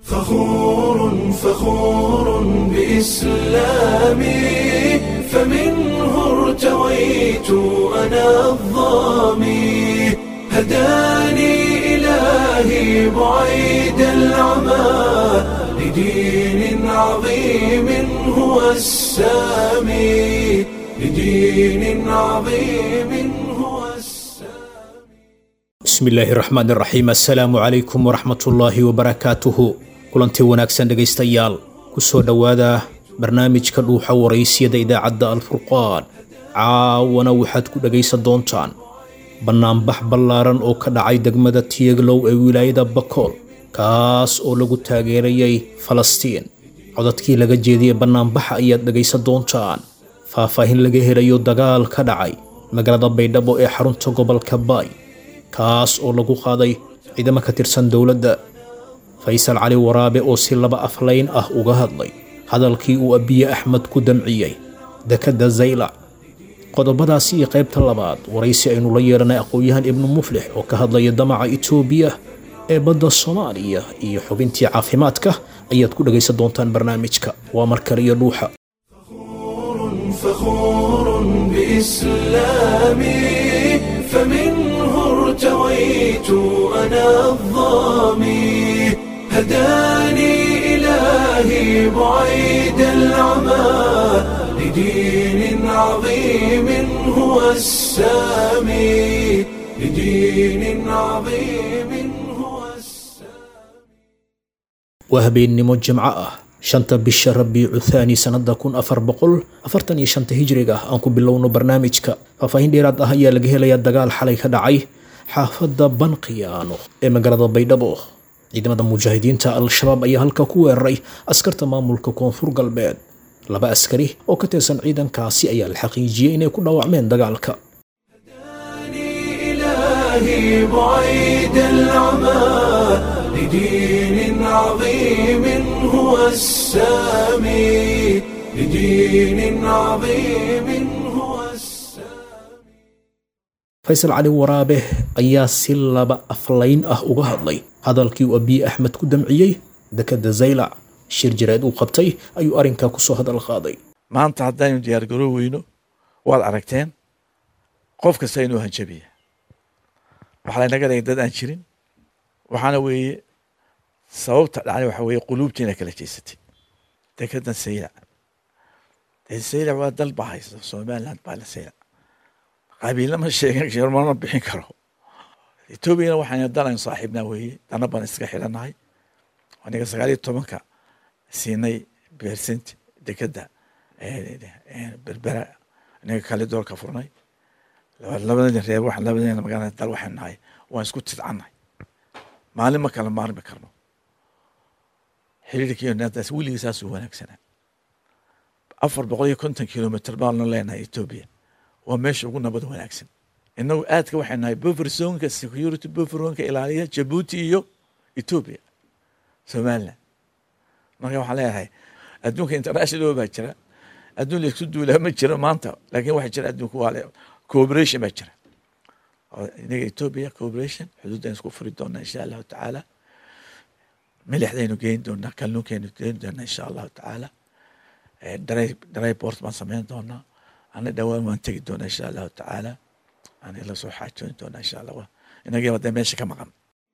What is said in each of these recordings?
فخور فخور بإسلامي فمنه ارتويت أنا الظامي هداني إلهي بعيد العمى لدين عظيم هو السامي لدين عظيم هو السامي bismillaahi raxmaan raxiim assalaamu calaykum waraxmatullaahi wabarakaatuhu kulantii wanaagsan dhegaystayaal ku soo dhowaada barnaamijka dhuuxa waraysiyada idaacadda alfurqaan caawana waxaad ku dhegaysan doontaan bannaanbax ballaaran oo ka dhacay degmada tiyaglow ee wilaayada bakool kaas oo lagu taageerayay falastiin codadkii laga jeediyey bannaanbaxa ayaad dhegaysan doontaan faahfaahin laga helayo dagaal ka dhacay magaalada baydhabo ee xarunta gobolka baay kaas oo lagu qaaday ciidamo ka tirsan dowladda faysal cali waraabe oo si laba aflayn ah uga hadlay hadalkii uu abiye axmed ku damciyey dekedda zaylac qodobadaasi iyo qaybta labaad waraysi aynu la yeelanay aqoon-yahan ibnu muflix oo ka hadlaya damaca itoobiya ee badda soomaaliya iyo xubintii caafimaadka ayaad ku dhegaysan doontaan barnaamijka waa mar kale iyo dhuuxa فخور بإسلامي فمنه ارتويت أنا الظامي هداني إلهي بعيد العمى لدين عظيم هو السامي لدين عظيم هو السامي waa habeennimo jimco ah shanta bisha rabiicu thaani sannada kun afar boqol afartan iyo shanta hijriga ah aan ku bilowno barnaamijka faahfaahin dheeraad ah ayaa laga helayaa dagaal xalay ka dhacay xaafadda banqiyaano ee magaalada baydhabo ciidamada mujaahidiinta al-shabaab ayaa halka ku weeraray askarta maamulka koonfur galbeed laba askari oo ka tirsan ciidankaasi ayaa la xaqiijiyey inay ku dhaawacmeen dagaalka إلهي بعيد العمى لدين عظيم هو السامي لدين عظيم هو السامي faysal cali waraabe ayaa si laba aflayn ah uga hadlay hadalkii uu abiye axmed ku damciyey dekedda zaylac shir jireed uu qabtay ayuu arrinkaa kusoo hadal qaaday maanta haddaynu diyaargaroo weyno waad aragteen qof kasta inuu hanjabiya waxaa laynaga dhigay dad aan jirin waxaana weeye sababta dhacday waxa weeye quluubtiina kala jeysatay dekedan saylac dee saylac waa dal baa haysta somaliland baa la saylac qabiilna ma sheegan karo mana bixin karo etoobiyana waxayna dalan saaxiibnaa weeye dana baan iska xidhanahay aniga sagaal iyo tobanka siinay bersent dekeda berbera aniga kale doolka furnay labadeen reer waxaan labadeena magaalada dal waxaan nahay waan isku tidcannahay maalin ma kala maarmi karno xiriirkiiyo naadaas weligii saasuu wanaagsanaa afar boqol iyo konton kilomitr baanu leenahay etoobiya waa meesha ugu nabad wanaagsan inagu aadka waxay nahay buffer zonka security bufferonka ilaaliya jabuuti iyo etoobiya somaliland marka waxaan leeyahay adduunka international baa jira adduun laisku duulaa ma jiro maanta laakiin waxaa jira adduunka waa le cooperation baa jira inaga etoobiya cooperation xuduuddaynu isku furi doonaa insha allahu tacaala milixdaynu geyn doonaa kalluunkaynu geyn doonaa insha allahu tacaala dry dry port baan samayn doonaa ana dhowaan waan tegi doonaa insha allahu tacaala ana la soo xaajoon doonaa insha allah inagii wadee meesha ka maqan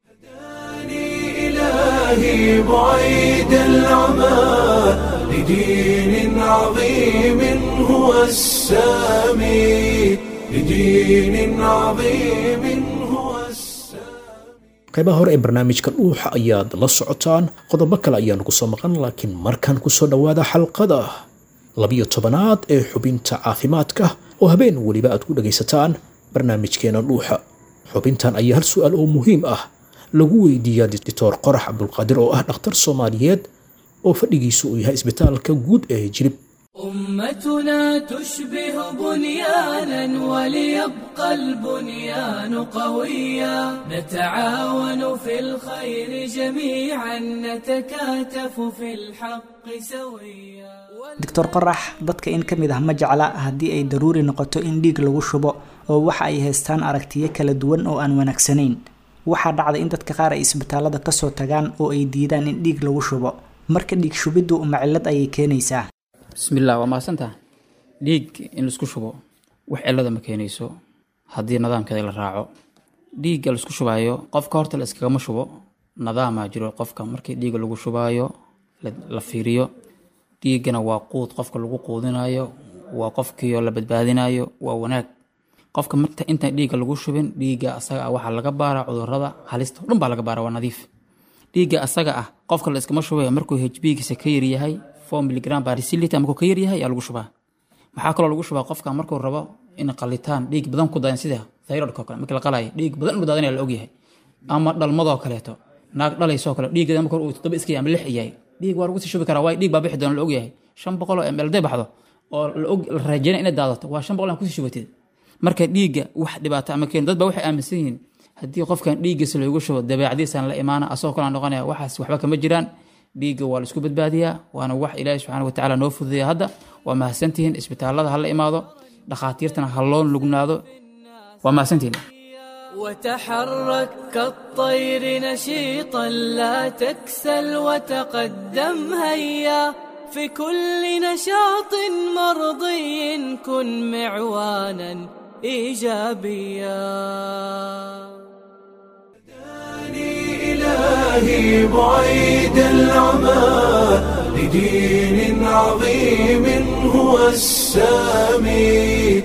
إلهي بعيد العمى لدين عظيم هو السامي لدين عظيم هو السامي qaybaha hore ee barnaamijka dhuuxa ayaad la socotaan qodobo kale ayaanu kusoo maqan laakiin markan kusoo dhowaada xalqada labiyo tobanaad ee xubinta caafimaadka oo habeen weliba aad ku dhagaysataan barnaamijkeena dhuuxa xubintan ayaa hal su'aal oo muhiim ah lagu weydiiyaa dictor qorax cabdulqaadir oo ah dhakhtar soomaaliyeed oo fadhigiisu uu yahay isbitaalka guud ee jilib أمتنا تشبه بنيانا وليبقى البنيان قويا نتعاون في الخير جميعا نتكاتف في الحق سويا doctor qorax dadka in ka mid ah ma jecla haddii ay daruuri noqoto in dhiig lagu shubo oo waxa ay haystaan aragtiyo kala duwan oo aan wanaagsanayn waxaa dhacday in dadka qaar ay isbitaalada kasoo tagaan oo ay diidaan in dhiig lagu shubo marka dhiig shubiddu uma cillad ayay keenaysaa bismillaah waa mahadsantaha dhiig in laisku shubo wax cillada ma keenayso haddii nidaamkeeda la raaco dhiigga laisku shubaayo qofka horta la iskagama shubo nadaamaa jiro qofka markii dhiigga lagu shubaayo la fiiriyo dhiiggana waa quud qofka lagu quudinayo waa qofkiio la badbaadinayo waa wanaag qofka marta intaan dhiigga lagu shubin dhiigga asaga ah waxaa laga baaraa cudurada halista o dhan baa laga baara waa nadiif dhiigga asaga ah qofka la iskama shubaya markuu hbgiisa ka yaryahay four miligram barisilita markuu ka yaryahay yaa lagu shubaa maxaa kaloo lagu shubaa qofka markuu rabo in qalitaan dhiig badan ku dayan sida thyroidka oo kale markii la qalaayo dhiig badan inuu daadanaya la ogyahay ama dhalmadoo kaleeto naag dhalaysoo kale dhiiggeeda marka uu toddoba iska yahay ama lix yahay dhiig waa lagu sii shubi karaa waayo dhiig baa bixi doona la ogyahay shan boqol oo ml day baxdo oo la rajeynaya inay daadato waa shan boqol aan kusii shubatid marka dhiigga wax dhibaato ama keen dad baa waxay aaminsan yihiin haddii qofkan dhiiggiisa loogu shubo dabeecadiisaan la imaana asagoo kale noqonaya waxaas waxba kama jiraan dhiigga waa la isku badbaadiyaa waana wax ilaahi subxaana watacaala noo fududeeya hadda waa mahadsantihiin isbitaalada ha la imaado dhakhaatiirtana ha loo lugnaado waa mahadsantihiin وتحرك كالطير نشيطا لا تكسل وتقدم هيا في كل نشاط مرضي كن معوانا ايجابيا إلهي بعيد العمى لدين عظيم هو السامي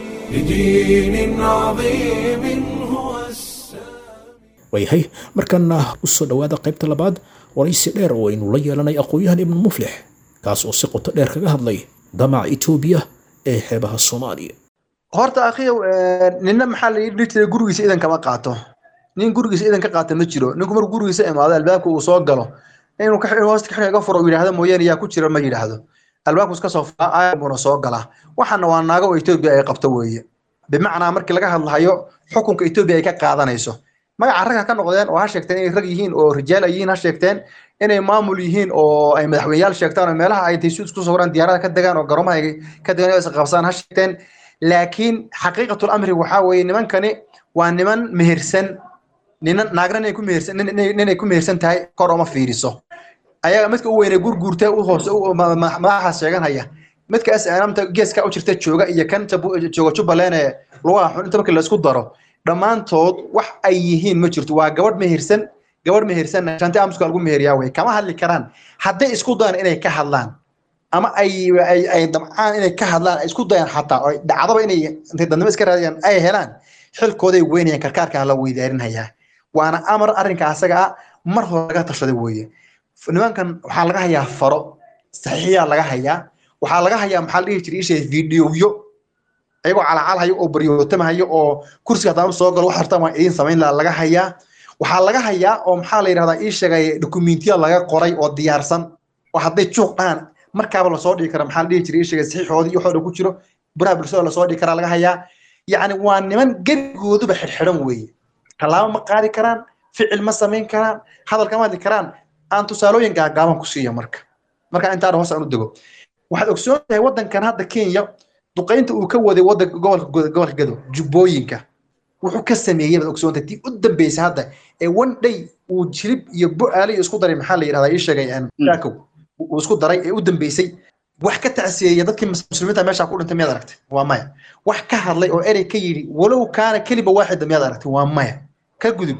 لدين عظيم هو السامي waayahay markaana usoo dhowaada qaybta labaad waraysi dheer oo aynu la yeelanay aqoon-yahan ibnu muflix kaas oo si qoto dheer kaga hadlay damaca etoobiya ee xeebaha soomaaliya horta akhiyow ninna maxaa la dhihi jiray gurigiisa idan kama qaato nin gurigiisa idan ka qaata ma jiro ninku markuu gurigiisa imaado albaabka uu soo galo inuu ka xidho hoosta ka iga furo uu yidhaahdo mooyaane yaa ku jira ma yidhaahdo albaabku iska soo furaa aayabuna soo galaa waxaana waa naago oo etoobiya ay qabto weeye bimacnaa markii laga hadlahayo xukunka etoobiya ay ka qaadanayso magaca ragga ka noqdeen oo ha sheegteen inay rag yihiin oo rijaal ay yihiin ha sheegteen inay maamul yihiin oo ay madaxweyneyaal sheegtaan oo meelaha ay taysu isku sawiraan diyaarada ka degaan oo garomaha ay ka degaan is qabsaan ha sheegteen laakiin xaqiiqatul amri waxaa weeye nimankani waa niman mehersan ninan naagna inay ku mehersan ninay ku mehersan tahay kor uma fiiriso ayaga midka u weyne gurguurta u hoose madaxaas sheeganhaya midka snamta geeska u jirta jooga iyo kan jooga jubbaland ee lugaha xun inta markii laisku daro dhammaantood wax ay yihiin ma jirto waa gabadh mehersan gabadh mehersan shanti amuska lagu meheriyaa wey kama hadli karaan hadday isku dayaan inay ka hadlaan ama ay ay damcaan inay ka hadlaan ay isku dayaan xataa oo dhacdaba inay intay dadnimo iska raadiyaan ay helaan xilkooday weynayaan karkaarkaa la weydaarinhayaa waana amar arrinka asaga ah mar hore laga tashaday weeye nimankan waxaa laga hayaa faro saxiixiyaa laga hayaa waxaa laga hayaa maxaa la dhihi jiray ishay fiidiyowyo ayagoo calacalhayo oo baryootamhayo oo kursiga haddaan soo galo wax hartaan waan idiin samayn laha laga hayaa waxaa laga hayaa oo maxaa la yidhahdaa ii sheegay dokumentiya laga qoray oo diyaarsan oo hadday juuq dhahan markaaba lasoo dhigi kara maxaa la dhihi jiray ii sheegay saxiixoodii iyo waxooda ku jiro baraha bulshada lasoo dhigi karaa laga hayaa yacni waa niman gebigooduba xidhxidhan weeye tallaabo ma qaadi karaan ficil ma samayn karaan hadal kama hadli karaan aan tusaalooyin gaagaaban ku siiyo marka marka intaan hoos aan u dego waxaad ogsoon tahay waddankan hadda kenya duqaynta uu ka waday waddanka gobolka gobolka gado jubbooyinka wuxuu ka sameeyey baad ogsoon tahay tii u dambeysay hadda ee one day uu jilib iyo bo-aale isku daray maxaa la yidhahdaa ii sheegay shaakow uu isku daray ee u dambeysay wax ka tacsiyeeya dadkii muslimiinta meesha ku dhintay miyaad aragtay waa maya wax ka hadlay oo erey ka yidhi walow kaana keliba waaxida miyaad aragtay waa maya ka gudub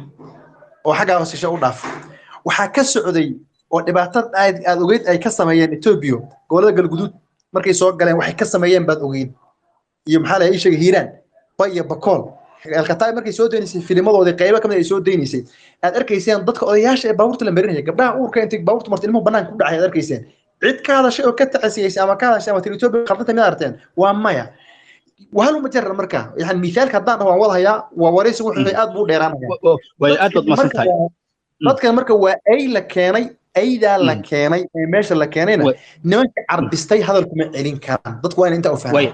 oo xaggaa hoosisha u dhaaf waxaa ka socday oo dhibaatada aad aad ogeyd ay ka sameeyeen etoobiya gobolada galguduud markay soo galeen waxay ka sameeyeen baad ogeyd iyo maxaa la ii sheegay hiiraan ba iyo bakool alkataay markay soo daynaysay filimadoodii qaybo kamid ay soo daynaysay aad arkayseen dadka odayaasha ee baabuurta la marinaya gabdhaha uurka intay baabuurta marta ilmuhu banaanka ku dhacay aad arkayseen cid ka hadashay oo ka tacasiyeysay ama ka hadashay ama tiri etoobiya khaldanta miyaad arteen waa maya وهل مجرد مركا يعني مثال كدان هو وضعها ووريس وحي اد بو دheeraanaya way aad baad masantahay dadka marka waa ay la keenay aydaa la keenay ee meesha la keenayna nimanka carbistay hadalku ma celin karaan dadku waa in inta u fahmaan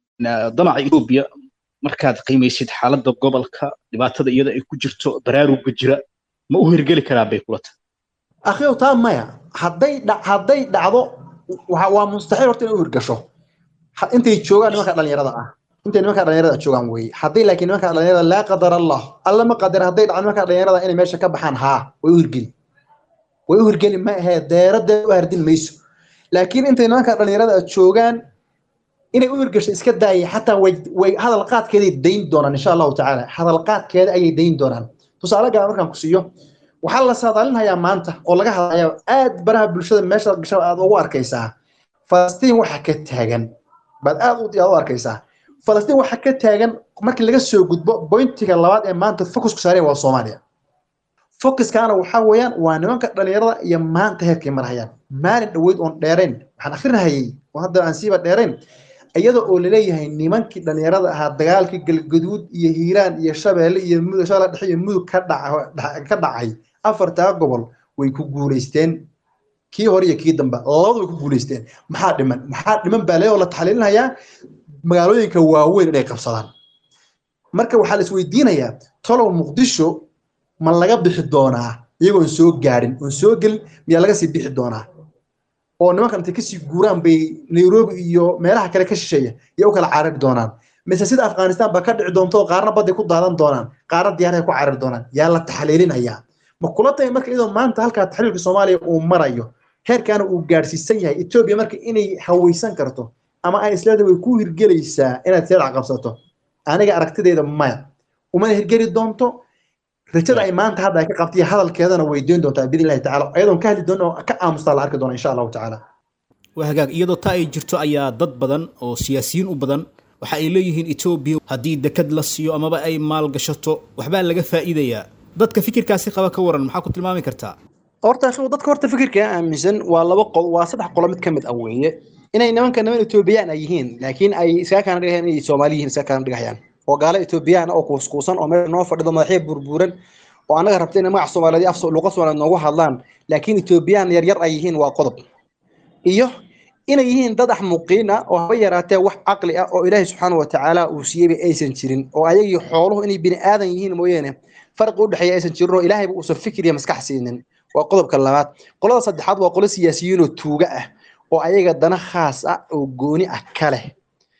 damaca Ethiopia markaad qiimaysid xaaladda gobolka dhibaatada iyada ay ku jirto baraaruga jira ma u hirgeli karaa bay kula tahay akhiyo taa maya hadday hadday dhacdo waa mustaxiil horta inay u hirgasho intay joogaan nimanka dhalinyarada ah intay nimanka dhalinyarada joogaan weeye haddii laakiin nimanka dhalinyarada laa qadar allah alla ma qadar hadday dhacan nimanka dhalinyarada inay meesha ka baxaan haa way u hirgeli way u hirgeli ma ahee deeradeed u hardin mayso laakiin intay nimanka dhalinyarada joogaan inay u hirgasho iska daaya xataa way way hadal qaadkeeday dayn doonaan insha allahu tacaala hadal qaadkeeda ayay dayn doonaan tusaale gaa markaan ku siiyo waxaa la saadaalinhayaa maanta oo laga hadlayaa aad baraha bulshada meesha gasha aad ugu arkaysaa falastiin waxa ka taagan baad aad u u arkaysaa falastiin waxa ka taagan markii laga soo gudbo bointiga labaad ee maanta focusku saaraya waa soomaaliya focuskaana waxaa weeyaan waa nimanka dhalinyarada iyo maanta heerkay marhayaan maalin dhaweyd oon dheerayn waxaan akrinahayay oo hadda aan siiba dheerayn iyada oo laleeyahay nimankii dhalinyarada ahaa dagaalkii galgaduud iyo hiiraan iyo shabeelle iyo mudug shabeelle dhexe iyo mudug ka dhaca ka dhacay afartaa gobol way ku guulaysteen kii hore iyo kii dambe labadu way ku guulaysteen maxaa dhiman maxaa dhiman baa lee oo la taxliilinayaa magaalooyinka waaweyn inay qabsadaan marka waxaa la isweydiinayaa tolow muqdisho ma laga bixi doonaa iyagoon soo gaarin oon soo gelin miyaa laga sii bixi doonaa oo nimankan intay kasii guuraan bay nairobi iyo meelaha kale ka shisheeya iyo u kala carari doonaan mise sida afghanistan ba ka dhici doonto oo qaarna badday ku daadan doonaan qaarna diyaarahay ku carari doonaan yaa la taxliilinayaa ma kula tahay marka iyadoo maanta halkaa taxliilka soomaaliya uu marayo heerkaana uu gaadhsiisan yahay etoobiya marka inay hawaysan karto ama ay isleeda way ku hirgelaysaa inaad seedac qabsato aniga aragtideeda maya umana hirgeli doonto rajada ay maanta hadda ay ka qabtay hadalkeedana weydiin doontaa biidn illahi tacala ayadoon ka hadli doona oo ka aamustaa la arki doona insha allahu tacaala waa hagaag iyadoo taa ay jirto ayaa dad badan oo siyaasiyiin u badan waxa ay leeyihiin etoobiya haddii dekad la siiyo amaba ay maalgashato waxbaa laga faa'iidayaa dadka fikirkaasi qaba ka waran maxaa ku tilmaami kartaa horta akhiw dadka horta fikirka aaminsan waa laba qol waa saddex qolo mid ka mid ah weeye inay nimanka niman etoobiyaan ay yihiin laakiin ay iskaga kana dhigayaan inay soomaali yihiin iskaga kana dhigayaan oo gaalo etoobiyaan oo kuuskuusan oo meesha noo fadhido madaxya burburan oo annaga rabta inay magac soomaaliyeed af luqa soomaaliyeed noogu hadlaan laakiin etoobiyaan yaryar ay yihiin waa qodob iyo inay yihiin dad axmuqiin ah oo haba yaraatee wax caqli ah oo ilaahay subxaana watacaala uu siiyeyba aysan jirin oo ayagii xooluhu inay bini aadan yihiin mooyeene farqi u dhexeeya aysan jirin oo ilaahayba uusan fikir iyo maskax siinin waa qodobka labaad qolada saddexaad waa qolo siyaasiyiin oo tuuga ah oo ayaga dana khaas ah oo gooni ah ka leh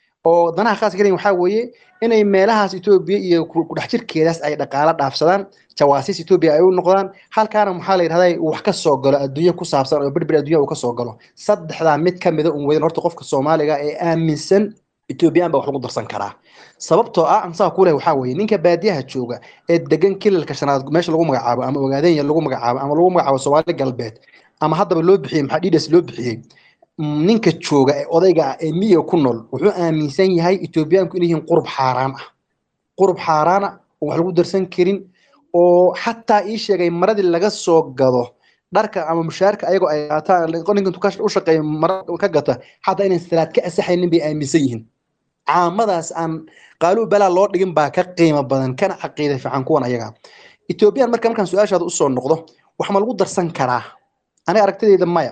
oo danaha khaaska kale waxaa weeye inay meelahaas etoobiya iyo kudhex jirkeedaas ay dhaqaalo dhaafsadaan jawaasiis etoobiya ay u noqdaan halkaana maxaa la yidhahdaa wax ka soo galo adduunyo ku saabsan oo berber adduunya uu ka soo galo saddexdaa mid ka mida un weyn horta qofka soomaaliga ee aaminsan etoobiyaan baa wax lagu darsan karaa sababtoo ah ansaa ku leh waxaa weeye ninka baadiyaha jooga ee degan kilalka shanaad meesha lagu magacaabo ama ogaadenya lagu magacaabo ama lagu magacaabo soomaali galbeed ama haddaba loo bixiyey maxaa dhidas loo bixiyey ninka jooga ee odayga ah ee miyiga ku nool wuxuu aaminsan yahay etoobiyaanku inay yihiin qurub xaaraan ah qurub xaaraan ah oo wax lagu darsan karin oo xataa ii sheegay maradii laga soo gado dharka ama mushaarka ayagoo ay qaataan ninka u shaqeeya mara ka gata xataa inaan salaad ka asaxaynin bay aaminsan yihiin caamadaas aan qaaluu balaa loo dhigin baa ka qiimo badan kana caqiida fiican kuwan ayaga etoobiyaan marka markaan su-aashaada usoo noqdo wax ma lagu darsan karaa aniga aragtidayda maya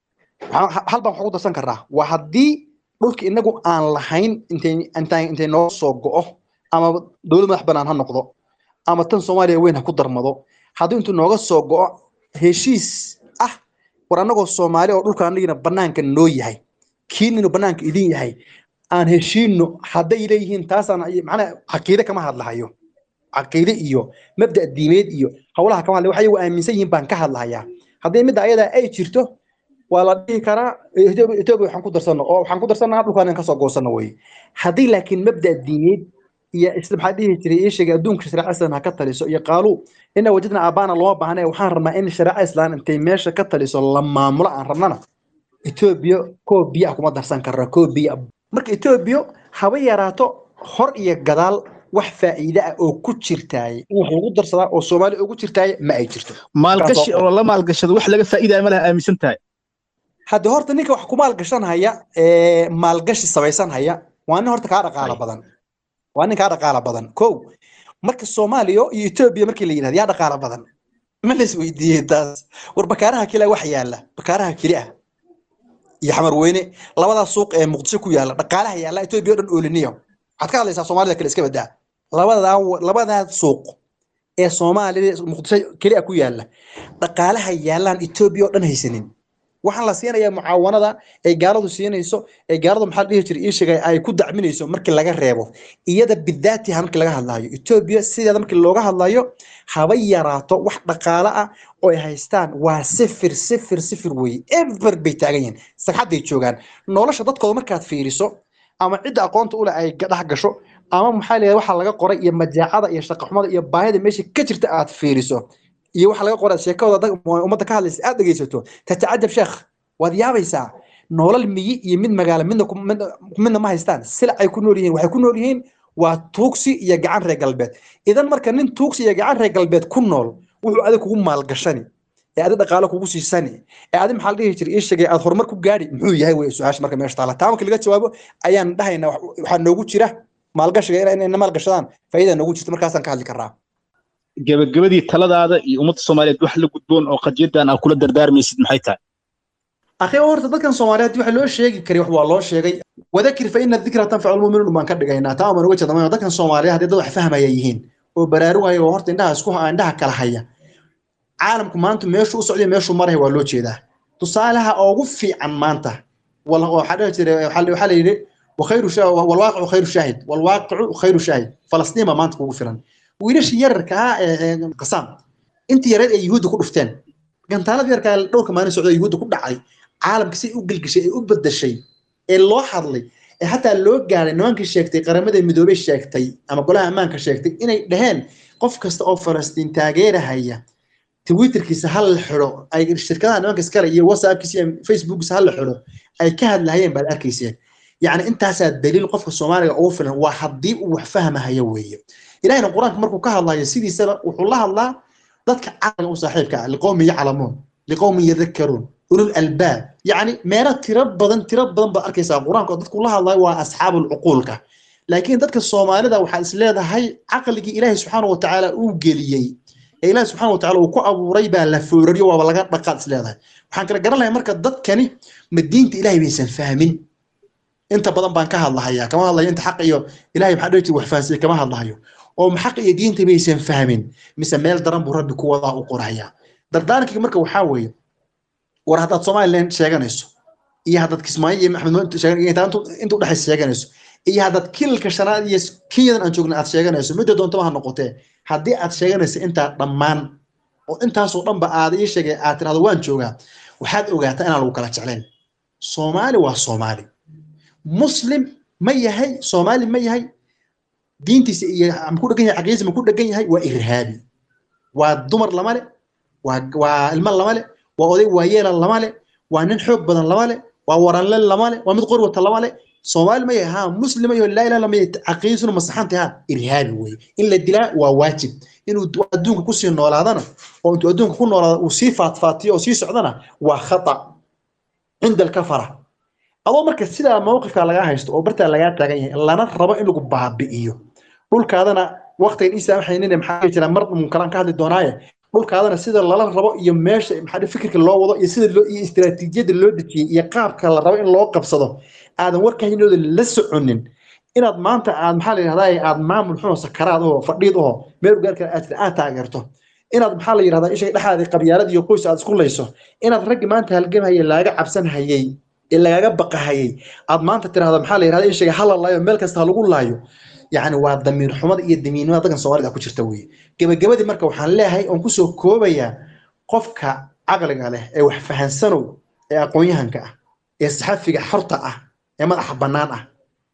hal baan wax ugu darsan karnaa waa haddii dhulka inagu aan lahayn intay intay intay noo soo go'o ama dowlad madax banaan ha noqdo ama tan soomaaliya weyn ha ku darmado haddii intuu nooga soo go'o heshiis ah war annagoo soomaali oo dhulka anagina banaanka noo yahay kiininu banaanka idin yahay aan heshiino hadday leeyihiin taasaan macnaa caqiide kama hadlahayo caqiide iyo mabda diimeed iyo howlaha kama hadlay waxay aaminsan yihiin baan ka hadlahayaa haddii midda ayadaa ay jirto waa la dhihi karaa etoobiya waxaan ku darsano oo waxaan ku darsanaa dhulkaan kasoo goosano weye haddii laakiin mabda diineed iyo isla maxaa dhihi jiray ii sheegay adduunka shareeca islam ha ka taliso iyo qaaluu ina wajadna aabaana looma baahna waxaan rabnaa in shareeca islam intay meesha ka taliso la maamulo aan rabnana etoobiya koo biyo ah kuma darsan karna koo biyo marka etoobiya haba yaraato hor iyo gadaal wax faa'iide ah oo ku jirtaay in wax lagu darsadaa oo soomaaliya ugu jirtaay ma ay jirto maalgashi oo la maalgashado wax laga faa'iidaya ma laha aaminsan tahay hadda horta ninka wax ku maalgashan haya maalgashi samaysan haya waa nin horta kaa dhaqaala badan waa nin kaa dhaqaala badan ko marka soomaaliya iyo etoobiya markii la yidhahda yaa dhaqaala badan ma la isweydiiyey taas war bakaaraha kale wax yaala bakaaraha keli ah iyo xamar weyne labadaa suuq ee muqdisho ku yaala dhaqaalaha yaala etoobiya o dhan ooliniyo waxaad ka hadlaysaa soomaalida kale iska badaa labadaa labadaa suuq ee soomaalida muqdisho keli ah ku yaala dhaqaalaha yaalaan etoobiya oo dhan haysanin waxaan la siinayaa mucaawanada ay gaaladu siinayso ee gaaladu maxaa la dhihi jiray ii sheegay ay ku dacminayso markii laga reebo iyada bidaatiha markii laga hadlaayo etoobiya sideeda markii looga hadlayo haba yaraato wax dhaqaale ah oo ay haystaan waa sifir sifir sifir weeye ever bay taagan yihiin sagxadday joogaan nolosha dadkooda markaad fiiriso ama cidda aqoonta ule ay dhex gasho ama maxaa leeyahay waxa laga qoray iyo majaacada iyo shaqaxumada iyo baahida meesha ka jirta aad fiiriso iyo waxa laga qoray sheekadooda dad- ummadda ka hadlaysa aad dhegeysato tatacajab sheekh waad yaabaysaa nolol miyi iyo mid magaalo midna ku- midna- midna ma haystaan silacay ku nool yihiin waxay ku nool yihiin waa tuugsi iyo gacan reer galbeed idan marka nin tuugsi iyo gacan reer galbeed ku nool wuxuu adig kugu maalgashani ee adi dhaqaale kugu siisani ee adi maxaa la dhihi jiray ii sheegay aad horumar ku gaadhi muxuu yahay wey su-aasha marka meesha taala taa marka laga jawaabo ayaan dhahaynaa wax- waxaa noogu jira maalgashiga ina- inay maalgashadaan faa'iida noogu jirta markaasaan ka hadli karnaa gebagabadii taladaada iyo ummadda soomaaliyeed wax la gudboon oo qadiyaddan aa kula dardaarmaysid maxay tahay akhi horta dadkan soomaaliyeed waxa loo sheegi kari wax waa loo sheegay wadakir fa ina dikra tanfacu lmuminuun baan ka dhigaynaa taa baan uga jeedama dadkan soomaaliyeed haddii dad wax fahmaya yihiin oo baraarugaya oo horta indhaha isku indhaha kala haya caalamku maanta meeshuu u socday meeshuu maraya waa loo jeedaa tusaalaha ugu fiican maanta wal- waxaa dhihi jiray waxaa la- waxaa la yidhi wakhayru sha- walwaaqicu khayru shaahid walwaaqicu khayru shaahid falastiin baa maanta kugu filan wiilashii yararka ah ee ee qasaam intii yareed ay yuhuudda ku dhufteen gantaalada yarkaa dhowrka maalin socda yuhuudda ku dhacay caalamka si u gelgishay ee u bedeshay ee loo hadlay ee xataa loo gaaray nimankii sheegtay qaramada midoobey sheegtay ama golaha ammaanka sheegtay inay dhaheen qof kasta oo falastiin taageerahaya twitterkiisa ha la xidho ay shirkadaha nimanka iskale iyo whatsappkiisa iyo facebookkiisa ha la xidho ay ka hadlahayeen baad arkayseen yacni intaasaa daliil qofka soomaaliga ugu filan waa haddii uu wax fahmahayo weeye ilahina qur-aanka markuu ka hadlayo sidiisaba wuxuu la hadlaa dadka caqliga u saaxiibka ah liqowmin yaclamuun liqowmin yadakaruun ulul albaab yacni meelo tiro badan tiro badan baad arkaysaa qur-aanka oo dadku la hadlayo waa asxaabul cuquulka laakiin dadka soomaalida waxaa is leedahay caqligii ilaahay subxaana watacaala uu geliyey ee ilaahay subxaana watacaala uu ku abuuray baa la foorariyo waaba laga dhaqaad is leedahay waxaan kala garan lahay marka dadkani ma diinta ilaahay baysan fahmin inta badan baan ka hadlahayaa kama hadlayo inta xaq iyo ilaahay maxaa dhihi jira wax fahansiye kama hadlahayo oo xaq iyo diinta baysan fahmin mise meel daran buu rabbi ku wadaa u qorayaa dardaarankii marka waxaa weeye war haddaad somaliland sheeganayso iyo haddaad kismaayo iyo maxamed Mohamed sheegan- iyo intaa intu- inta udhexaysa sheeganayso iyo haddaad kilalka shanaad iyo kenyadan aan joogna aad sheeganayso midda doontaba ha noqotee haddii aad sheeganayso intaa dhammaan oo intaasoo dhanba aad ii sheegay aad tirahdo waan joogaa waxaad ogaataa inaan lagu kala jeclayn soomaali waa soomaali muslim ma yahay soomaali ma yahay diintiisa iyo ma ku dhegan yahay caqiidadiisa ma ku dhegan yahay waa irhaabi waa dumar lama le waa waa ilmo lama le waa oday waayeela lama le waa nin xoog badan lama le waa waranle lama le waa mid qori wata lama le soomaali ma yahay ha muslim iyo laa ilaha lama yahay caqiidisuna masaxanta ha irhaabi weye in la dilaa waa waajib inuu adduunka kusii noolaadana oo intuu adduunka ku noolaado uu sii faatfaatiyo oo sii socdana waa khata cinda alkafara adoo marka sidaa mowqifka lagaa haysto oo bartaa lagaa taagan yahay lana rabo in lagu baabi'iyo dhulkaadana waqtigan ii saamaxaynin maxaa dhihi jiraa mar munkaraan ka hadli doonaaye dhulkaadana sida lala rabo iyo meesha maxaa dhihi fikirka loo wado iyo sida loo iyo istiraatiijiyadda loo dejiyey iyo qaabka la rabo in loo qabsado aadan warkahinooda la soconin inaad maanta aad maxaa la yidhahdaa aad maamul xun oo sakaraad oo fadhiid oo meel ugaarka aad tiri aad taageerto inaad maxaa la yidhahdaa isha dhexaadii qabyaalad iyo qoys aad isku layso inaad raggi maanta halgamhayay laaga cabsan hayay ee lagaga baqahayay aad maanta tirahdo maxaa la yidhahdaa ishaga hala laayo meel kasta ha lagu laayo yacni waa damiir xumada iyo damiirnimada dadkan soomaalida ku jirta weeye gebagabadii marka waxaan leeyahay oon kusoo koobayaa qofka caqliga leh ee wax fahansanow ee aqoon-yahanka ah ee saxafiga xorta ah ee madaxa bannaan ah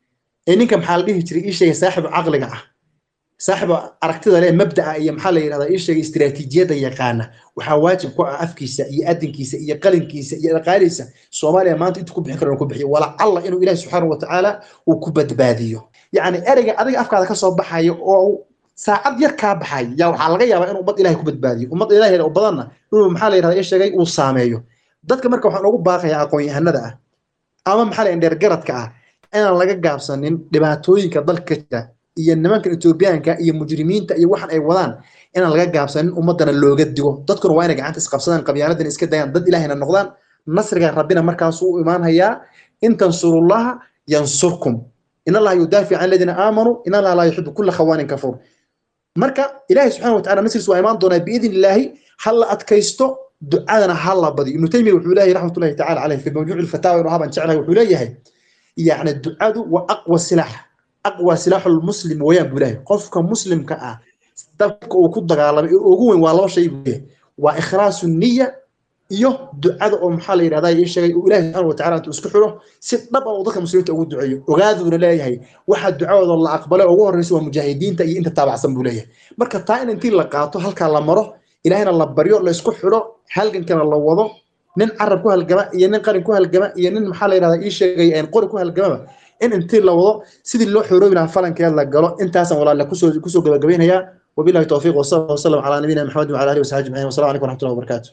ee ninka maxaa la dhihi jiray ii sheegay saaxibu caqliga ah saaxibu aragtida leh mabda'a iyo maxaa la yidhahdaa ii sheegay istiraatiijiyadda yaqaana waxaa waajib ku ah afkiisa iyo adinkiisa iyo qalinkiisa iyo dhaqaalihiisa soomaaliya maanta intuu ku bixin karo ku bixiyo walacalla inuu ilaahi subxaana watacaala uu ku badbaadiyo yacni ereyga adiga afkaada kasoo baxayo oo saacad yar kaa baxay yaa waxaa laga yaabaa inuu ummad ilahay ku badbaadiyo ummad ilahay oo badanna inuu maxaa la yidhahdaa ii sheegay uu saameeyo dadka marka waxaan ugu baaqayaa aqoon-yahanada ah ama maxaa la yidhahdaa dheergaradka ah inaan laga gaabsanin dhibaatooyinka dalka jira iyo nimankan etoobiyaanka iyo mujrimiinta iyo waxan ay wadaan inaan laga gaabsanin ummadana looga digo dadkuna waa inay gacanta isqabsadaan qabyaaladan iska dayaan dad ilaahayna noqdaan nasriga rabbina markaasuu u imaanhayaa in tansurullaha yansurkum in allaha yudaafic can aladiina aamanuu in allaha laa yuxibu kulla khawaanin kafuur marka ilaahay subxaana watacaala nasriis waa imaan doonaa biidn illaahi ha la adkaysto ducadana ha la badiyo ibnu taymiya wuxuu leeyahay raxmatullahi tacala caleyh fi mawjuuci lfataawa inuu haban jeclahay wuxuu leeyahay yacni ducadu waa aqwa silaax aqwa silaaxu lmuslim weeyaan buu leeyahay qofka muslimka ah dabka uu ku dagaalamay ee ugu weyn waa laba shay buu leeyahay waa ikhlaasu niya iyo ducada oo maxaa la yidhahdaa ii sheegay uu ilaahi subxaana watacaala intuu isku xidho si dhab ah uu dadka muslimiinta ugu duceeyo ogaaduuna leeyahay waxaa ducadooda la aqbalay ugu horreysa waa mujaahidiinta iyo inta taabacsan buu leeyahay marka taa in intii la qaato halkaa la maro ilaahina la baryo la isku xidho halgankana la wado nin carab ku halgama iyo nin qarin ku halgama iyo nin maxaa la yidhahdaa ii sheegay qori ku halgamaba in intii la wado sidii loo xoroobi lahaa falankeed la galo intaasan walaale kusoo kusoo gabagabaynayaa wabillahi towfiiq wasala wasalam calaa nabiyina maxamed wacala alihi wasaxbi ajmaciin wasalamu calaykum waraxmatullahi wabarakaatu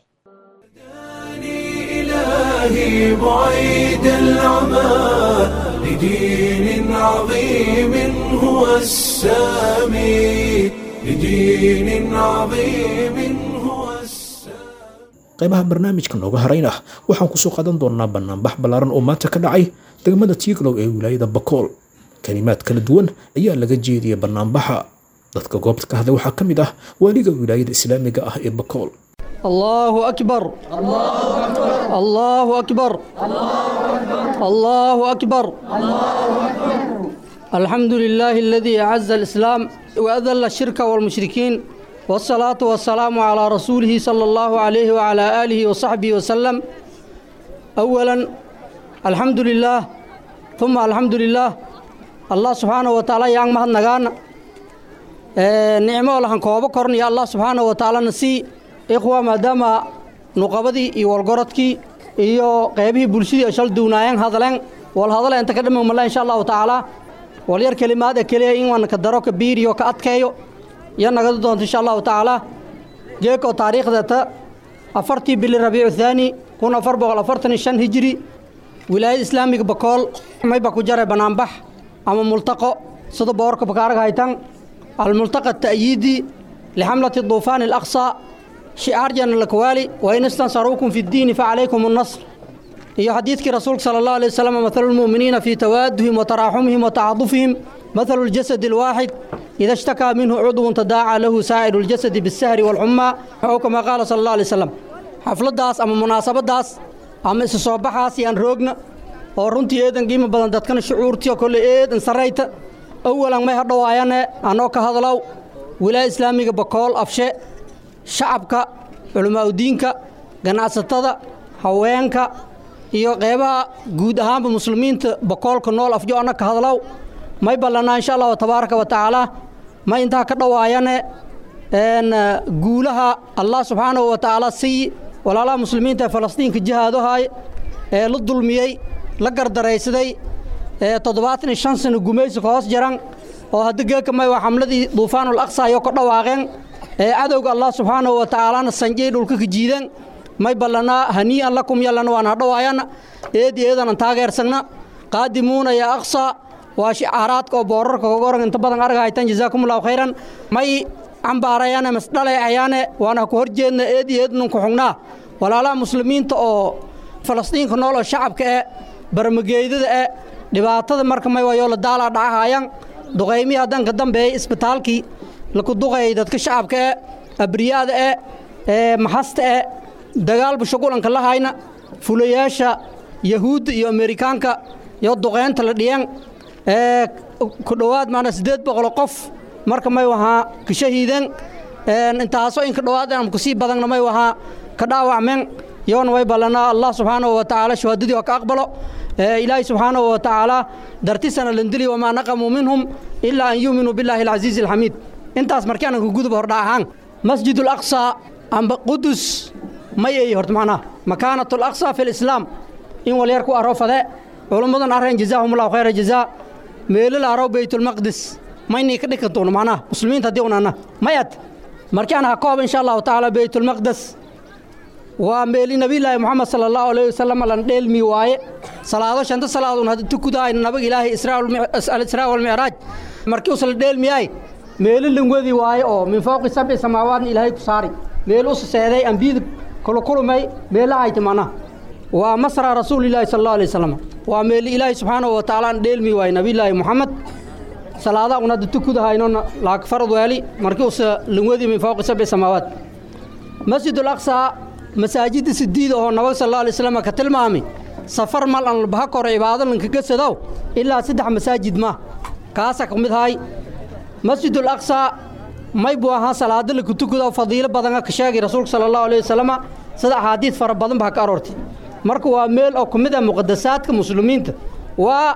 إلهي بعيد العمى لدين عظيم هو السامي لدين عظيم هو السامي qaybaha barnaamijka nooga harayna waxaan kusoo qaadan doonaa banaanbax ballaaran oo maanta ka dhacay degmada tiiglow ee wilaayada bakool kalimaad kala duwan ayaa laga jeediyay banaanbaxa dadka goobta ka hadlay waxaa ka mid ah waaliga wilaayada islaamiga ah ee bakool الله أكبر الله أكبر الله أكبر الحمد لله الذي أعز الإسلام وأذل الشرك والمشركين والصلاة والسلام على رسوله صلى الله عليه وعلى آله وصحبه وسلم أولا الحمد لله ثم الحمد لله الله سبحانه وتعالى yang mahad nagaana nicmo lahan koobo kornaya allah subxaanaه watacaala nasii ikhwa maadaama nuqabadii iyo walgorodkii iyo qeybihii bulshadii ay shal duunaayeen hadleen wal hadale inta ka dhammi malla insha allahu tacaala wal yar kelimaad ee keliya in waan ka daro ka biiriyo ka adkeeyo iyo nagada doonto insha allahu tacaala geekoo taariikhdata afartii bili rabiicu thaani kun afar boqol afartan iyo shan hijri wilaayada islaamiga bakool mayba ku jaray banaanbax ama multaqo sida boorka bakaaraga haytan almultaqa ta'yiidi lixamlati duufaan alaqsa شعار جن الكوالي وإن استنصروكم في الدين فعليكم النصر هي حديثك رسول صلى الله عليه وسلم مثل المؤمنين في توادهم وتراحمهم وتعاطفهم مثل الجسد الواحد إذا اشتكى منه عضو تداعى له سائر الجسد بالسهر والحمى أو كما قال صلى الله عليه وسلم حفلة داس أما مناسبة داس أما إسصوبحا سيان روغنا ورنتي إيدن قيمة بدن دادكن شعورتي وكل إيدن سريت أولا ما يهدوا آيانا أنو كهدلو ولا إسلامي بقول أفشي shacabka culimaadudiinka ganacsatada haweenka iyo qeybaha guud ahaanba muslimiinta bokoolka nool afjo anna ka hadlow may ballanaa insha allahu tabaaraka wa tacaala ma intaa ka dhowaayane guulaha allah subxaanahu wa tacaala sii walaalaha muslimiinta ee falastiinka jihaadohay ee la dulmiyey la gardaraysaday ee toddobaatan iyo shan sano gumaysi ka hoos jaran oo hadda geeka may waa xamladii duufaanul aqsa ayoo ka dhawaaqeen ee cadowga allah subxaanahu wa tacaalana sanjay dhulka ka jiidan may ballanaa hanii'an lakum yallana waan hadhowaayana eedi eedanan taageersagna qaadimuuna yaa aqsa waa shicaaraadka oo boorarka kaga oran inta badan arga haytan jazaakumullahu khayran may cambaarayaane masdhaleecayaane waana ku horjeedna eedi eednan ku xugnaa walaalaha muslimiinta oo falastiinka nool oo shacabka ee barmageydada ee dhibaatada marka may wayoo la daalaa dhacahayan duqaymihii haddanka dambeeyey isbitaalkii laku duqayay dadka shacabka ee abriyaada ee ee maxasta ee dagaalba shugulanka la hayna fulayaasha yahuudda iyo amerikaanka iyo duqeynta la dhiyeen ee ku dhowaad maana siddeed boqol qof marka may wahaa ka shahiideen intaasoo in ka dhowaad am kusii badanna may wahaa ka dhaawacmeen yoona way ballanaa allah subxaanahu wa tacaala shahaadadii oo ka aqbalo ilaahay subxaanahu wa tacaala dartisana landili wamaa naqamuu minhum ilaa an yuuminuu billaahi alcasiizi alxamiid intaas markii aanan ku gudub hordha ahaan masjid alaqsa amba qudus may ay horta macnaha makaanat alaqsa fi lislaam in walyar ku arofade culummadan areen jazaahumullahu khayra jazaa meelal arow baytulmaqdis maynay ka dhikan doono macnaha muslimiinta haddii unana mayad markii aan ha koob insha allahu tacaala baytulmaqdes waa meeli nabiyullaahi moxamed sala allahu alayhi wasalam lan dheelmi waaye salaado shanta salaadoon hadda tukudahay nabag ilaahay alisraa walmicraaj markii usla dheelmiyaay meelo langwadi waaye oo min fowqi sabci samaawaadna ilaahay ku saari meel u seeday ambiyada kulukulumay meelahayti macnaha waa masra rasuulilaahi sala allahu alay wasalam waa meeli ilaahay subxaanahu wa tacaala aan dheelmi waaye nabiyullaahi moxamed salaada un hadda tukudahaynona laag farad weeli markii usa langwadi min fowqi sabci samaawaad masjid alaqsa masaajidda sidiida oo nabag sal alla alay slam ka tilmaami safar mal an baha koro cibaado lankaga sadow ilaa saddex masaajid ma kaasa ka mid ahay masjidul aqsaa may buu ahaa salaado la kutukudo fadiilo badana ka sheegay rasuulka sala allahu alayh wasalama sida axaadiid fara badan baa ka aroortay marka waa meel oo ka mid ah muqadasaadka muslimiinta waa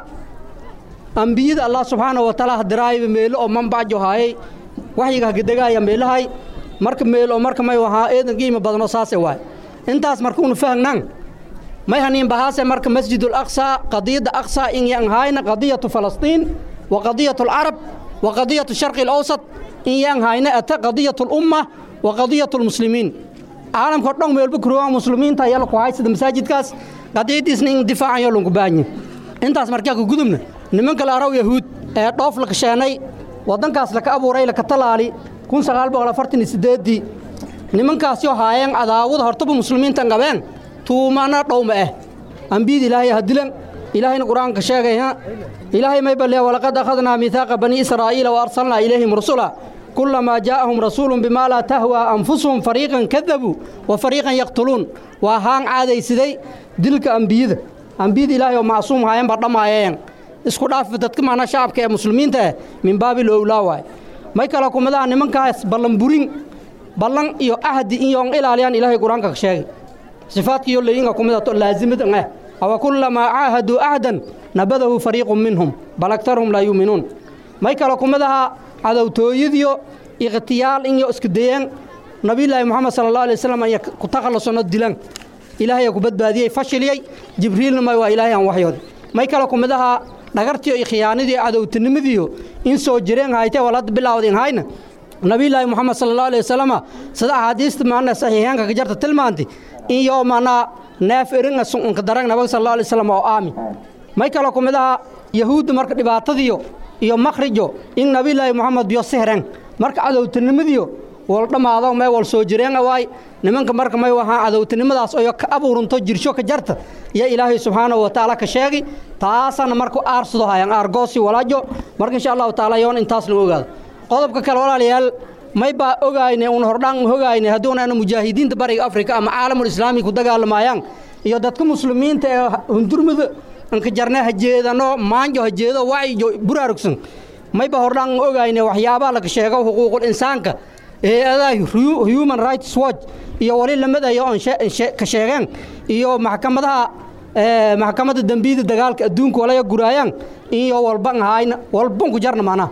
ambiyada allah subxaanahu watacaala hadiraayba meelo oo manbacjo haayay waxyiga hagadegaaya meelahay marka meel oo marka may ahaa eedan qiimo badanoo saase waay intaas marka unu fahangnaan may haniin bahaase marka masjidul aqsaa qadiyadda aqsaa in yan hayna qadiyatu falastiin wa qadiyatu alcarab wa qadiyatu sharqi alawsat in yan hayna ata qadiyatu lumma wa qadiyatu lmuslimiin caalamka o dhan meelba kurowaan muslimiinta ayaa laku hay sida masaajidkaas qadiyadiisna in difaacayo lanku baahanye intaas markaa ku gudubna nimanka la araw yahuud ee dhoof la kasheenay waddankaas laka abuuray laka talaali kun sagaal boqol afartan iyo siddeeddii nimankaasoo haayeen cadaawada hortaba muslimiintan qabeen tuumana dhowma ah ambiyada ilaahay ha dilan ilaahayna qur-aanka sheegay ha ilaahay may balliya walaqad akhadnaa miihaaqa bani israa'iila wa arsalnaa ilayhim rusula kulamaa jaa'ahum rasuulun bimaa laa tahwaa anfusuhum fariiqan kadabuu wa fariiqan yaqtuluun waa haan caadaysiday dilka ambiyada ambiyada ilaahay oo macsuum haayeen baa dhammaayeen isku dhaafa dadka maana shacabka ee muslimiinta ah min baabil owlaa waay may kale kumadaha nimankaas ballan burin ballan iyo ahdi inyoon ilaaliyaan ilaahay qur-aanka ka sheegay sifaadkiiyo layinga kumida laazimidan ah awa kulamaa caahaduu ahdan nabadahu fariiqun minhum bal aktaruhum laa yuuminuun may kale kumadaha cadowtooyadiyo ikhtiyaal inyo isku dayeen nabiyulaahi moxamed sala allah alay wasalam aya ku takhallusono dilan ilaahay ku badbaadiyey fashiliyey jibriilna may waa ilaahay aan waxyood may kale kumidaha dhagartiyo iyo khiyaanadiyo cadowtinimadiyo in soo jireen haytee wal hadda bilaawdeen hayna nabiyulaahi moxamed sala allah alay wasalama sida axaadiista maana saxiixeenka ka jarta tilmaantay iyo maanaa neef eringa sunka darang nabag sala allah alay wasalam oo aami may kale kumidaha yahuudda marka dhibaatadiyo iyo makhrijo in nabiyulaahi moxamed biyo sihren marka cadowtinimadiyo wal dhammaado may wal soo jireen awaay nimanka marka may wahaa cadowtinimadaas oo ka abuuranto jirsho ka jarta iyo ilaahay subxaanahu wa tacaala ka sheegi taasana marku aarsado hayaan aargoosi walaajo marka insha allahu tacaala yoon intaas lagu ogaado qodobka kale walaalayaal may baa ogayne un hordhaan hogayne hadduunaana mujaahidiinta bariga afrika ama caalamul islaami ku dagaalamayaan iyo dadka muslimiinta ee hundurmada anka jarne ha jeedano maanjo ha jeedo wacyijo buraarugsan mayba hordhaan ogayne waxyaabaha laga sheego xuquuqul insaanka hay-adaha human rights watch iyo wali lamadayo oon ka sheegeen iyo maxkamadaha maxkamadda dembiyada dagaalka adduunka walaya guraayaan iyo walban hayna walban ku jarna macnaha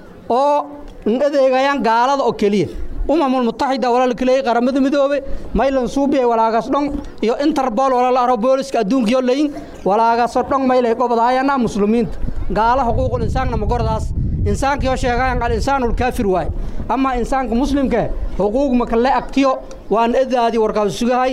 oo adeegayaan gaalada oo keliya umamul mutaxida walala kaleeyay qaramada midoobe maylan suubiya walaagaas dhon iyo interbol walala aro booliska adduunkiyo layin walaagaasoo dhon maylay gobodahayana muslimiinta gaala xuquuqul insaanna magordaas insaankiyo sheegayan alinsaanu lkaafir waaye ama insaanka muslimka xuquuq makale agtiyo waan edaadii warkaas sugahay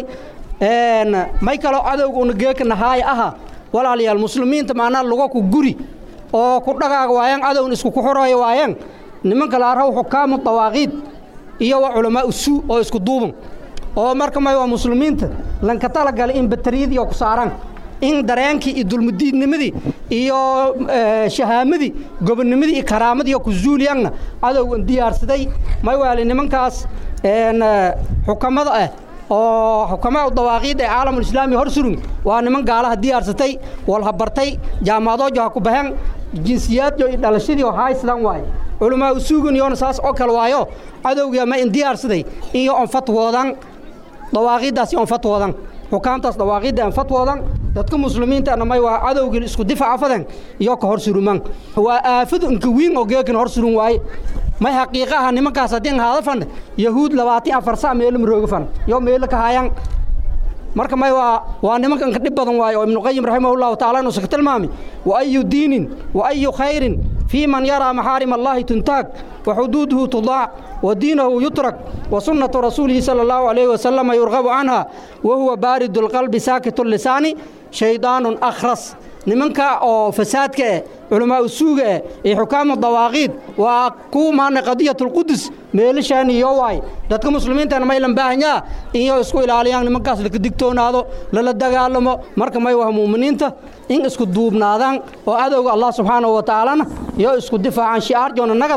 may kaloo cadowga una geeka nahaaya aha walaalayaal muslimiinta maanaa lugo ku guri oo ku dhagaaga waayaan cadowna isku ku xorooya waayaan nimanka la arhaw xukaamu dawaaqiid iyo waa culamaa usuu oo isku duuban oo marka may waa muslimiinta lanka talagalay in batariyadii oo ku saaraan in dareenkii iyo dulmudiidnimadii iyo shahaamadii gobonnimadii iyo karaamadii oo ku zuuliyaanna cadowgan diyaarsaday may waali nimankaas xukamada ah oo xukamaa dawaaqiid ee caalamul islaami hor surun waa niman gaalaha diyaarsatay walhabartay jaamacadoojo ha ku baxeen jinsiyaadyo iyo dhalashadii oo haysadaan waaye culamaa usuugan iyoona saas oo kale waayo cadowgii ma in diyaarsaday iyo on fatwoodan dawaaqiiddaasi on fatwoodan xukaamtaas dawaaqiidda aan fatwoodan dadka muslimiintaana may waa cadowgii isku difaca fadan iyo ka hor suruman waa aafadu inka wiin oo geekan hor surun waaye may xaqiiqaha nimankaas haddii haada fan yahuud labaatan afar sa meelo marooga fan iyo meelo ka hayaan marka may waa waa nimanka inka dhib badan waaye oo ibnuqayim raximahullahu taala inuusa ka tilmaami wa ayu diinin wa ayu khayrin fii man yaraa maxaarim allahi tuntaag wa xuduuduhu tudaac wa diinahu yutrak wa sunnatu rasuulihi sala allahu calayhi wasalama yurqabu canha wa huwa baaridu lqalbi saakitu lisaani shaydaanun akhras nimanka oo fasaadka eh culamaa usuuga eh iyo xukaamu dawaaqiid waa ku maana qadiyatulqudus meelashaan iyo waay dadka muslimiintana maylan baahanyaa inyo isku ilaaliyaan nimankaas laka digtoonaado lala dagaalamo marka may waha muuminiinta in isku duubnaadaan oo cadowga allah subxaanahu wa tacaalana iyo isku difaacaan shi'aar joona nagada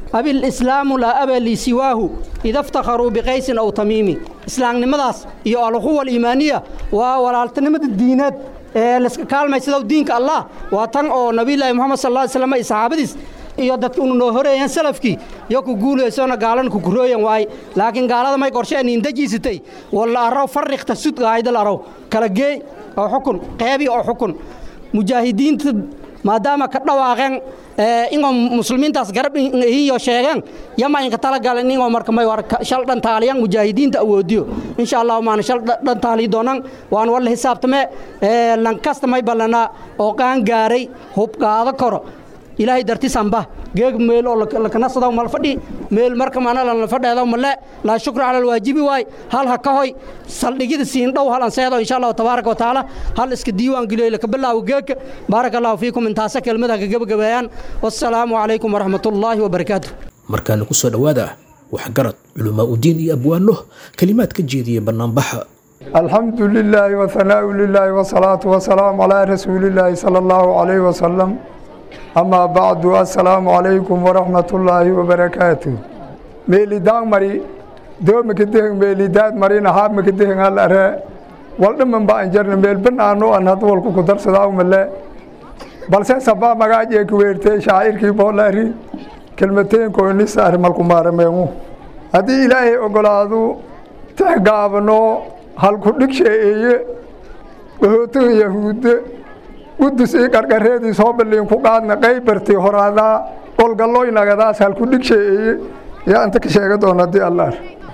abi lislaamu laa aba lii siwaahu ida iftakharuu biqaysin aw tamiimi islaamnimadaas iyo alquwa aliimaaniya waa walaaltinimada diineed ee layska kaalmaysadow diinka allah waa tan oo nabiyulaahi moxamed sal lla slam iyo saxaabadiis iyo dadka unu noo horeeyeen salafkii yo ku guulaysona gaalan ku kurooyan waay laakiin gaalada may qorshe niindajiisatay walla arrow farriqta sud gaayadal arrow kala geey oo xukun qeybi oo xukun mujaahidiinta maadaama ka dhawaaqeen ingoo muslimiintaas garab ihiyo sheegeen yama inka talagalan ingoo marka may war shal dhantaaliyan mujaahidiinta awoodiyo insha allahu maana shal dhantaali doonan waan walla xisaabtame lankasta may ballanaa oo qaan gaaray hubqaado koro ilaahay dartisanba geeg meel oo lakanasadaw mal fadhi meel marka mana lan fadheedaw male laa shukra cala alwaajibi waay hal ha ka hoy saldhigida siin dhow hal anseedo insha allahu tabaaraka watacaala hal iska diiwaan geliyo laka bilaawo geegka baaraka allahu fiikum intaasa kelmadaha ka gebagabeeyaan wassalaamu calaykum waraxmatullaahi wabarakaatu markaana ku soo dhowaada waxgarad culamaa udiin iyo abwaano kelimaad ka jeediya bannaanbaxa الحمد لله وثناء لله والصلاة والسلام على رسول الله صلى الله عليه وسلم أما بعد السلام عليكم ورحمة الله وبركاته ميلدان مري دوم كدهن ميلداد مرينا هاب مكدهن على الأراء والدم با انجرنا ميل بنانو أن هدول كو قدر صداو ملا بل سبا مغاجي كويرتي شاعر كي بولاري كلمتين كو نسار ملكو مارميمو هدي إلهي أقلادو تحقابنو هل كدك شيئي وهوتن يهود qudus ii qarqareedii soo balliin ku qaadna qaybartii horaadaa qolgalloynagadaas halku dhigsheeeye yaa inta ka sheega doona haddii allaar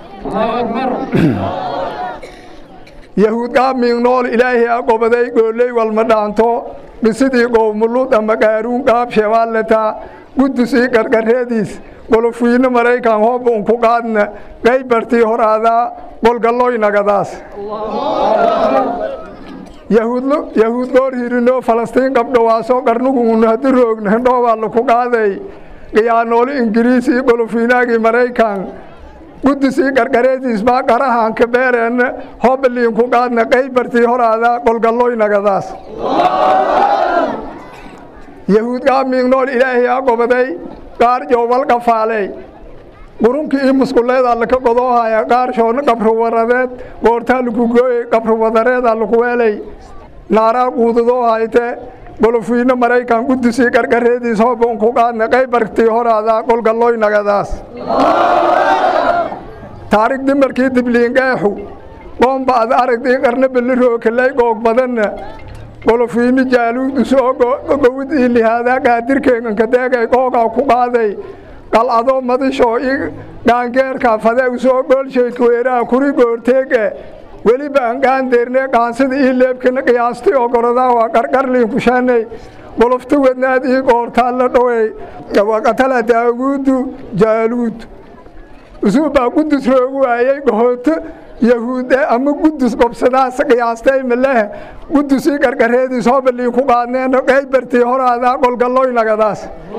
yahuud qaabmiing nool ilaahay a qobaday gooley walma dhaanto dhisidii qowmulud ama qaaruun qaab shebaaletaa qudus ii qarqareediis qolofiino maraykan hooba un ku qaadna qaybartii horaadaa qolgalloynagadaas yahuud goor hirinoo falastiin qabdhawaaso qarnugunu haddi roogna hindhoobaa laku qaaday qiyaanooli ingiriis io qolofiinaagii maraykan qudusii qarqareediis baa qarahanka beereenna hoobaliin ku qaadna qaybartii horaadaa qolgalloynagadaas yahuud qaamiing nool ilaahay a qobaday qaar joowal qafaaley qurunkii ii musquleedaa laka godoohaya qaar shoonna qabruwaradeed goortaa laku gooyey qabruwadareedaa laku weelay naaraa quudadoo hayte qolofiino maraykan qudusii qarqareediis hooban ku qaadna qaybartii horaadaa qolgalloynagadaas taarig dimarkii dibliinqeexu qoomba ad aragdii qarna ballirookalay goog badanna qolofiino jaaluud usoo gowid ii lihaadaa qaadirkeenganka deegay qoogaa ku qaaday qalcadoo madishoo i dhaangeerka fade usoo goolshay kuweeraha kuri goorteege weliba aan gaandeerne qaansida ii leebkana qiyaastay oo gorodaa waa qarqarliin kushaanay qolofta wadnaad ii goortaa la dhowey waqatala daawuudu jaaluud usuubbaa qudus roogu waayey gohooto yahuude ama qudus qobsadaas qiyaastay maleh qudusii qarqareediis hoobaliin ku qaadneen qaybartii horaadaa qolgalloynagadaas